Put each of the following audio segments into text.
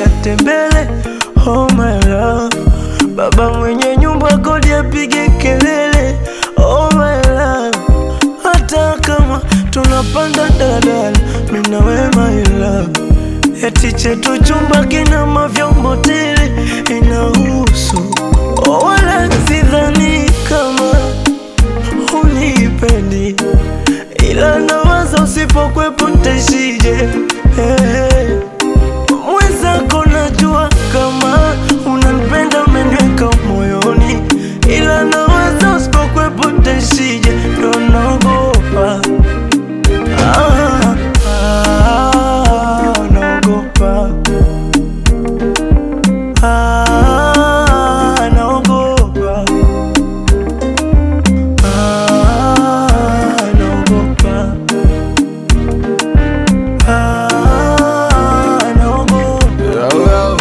atembele. Oh my love, baba mwenye nyumba kodi apige kelele. Oh my love, hata kama tunapanda daladala, mimi na wewe my love, eti chetu chumba kina mavyombo tele, inahusu oh, wala sidhani kama unipendi ila nawaza usipokwepo ntaishije? Hey. Mwenzako najua kama unanipenda, umeniweka moyoni, ila nawaza usipokwepo ntaishije? Ndo naogopa ah, ah, naogopa ah, naogopa Ah, naogopa. Ah, naogopa.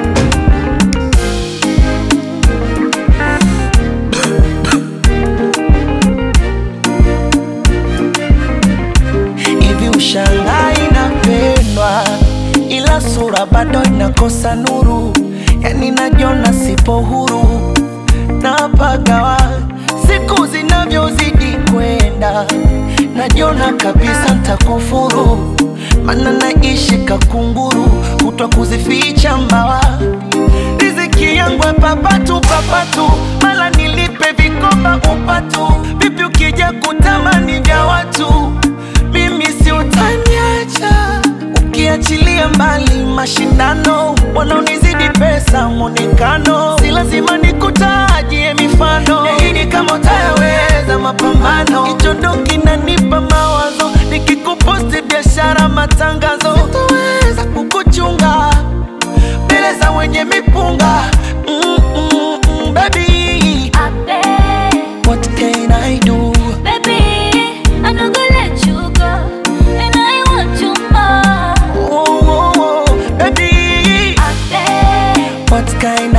hivi ushangai inapendwa ila sura bado inakosa nuru yani najiona sipo huru napagawa siku zinavyozidi kwenda najiona kabisa ntakufuru mana naishi kakunguru kutwa kuzificha mbawa riziki yangu papatu papatu mala nilipe vikoba upatu vipi ukija kutamani vya watu mimi si utaniacha ukiachilia mbali mashindano wanaonizidi pesa mwonekano si lazima nikutajie mifano yaini kama utayaweza mapambano hicho ndo kinanipa mawazo nikikuposti biashara matangazo sitoweza kukuchunga mbele za wenye mipunga mm, mm, mm, baby I beg, what can I do baby, I'm not gonna let you go, and I want you more. oh, oh, oh, baby I beg, what can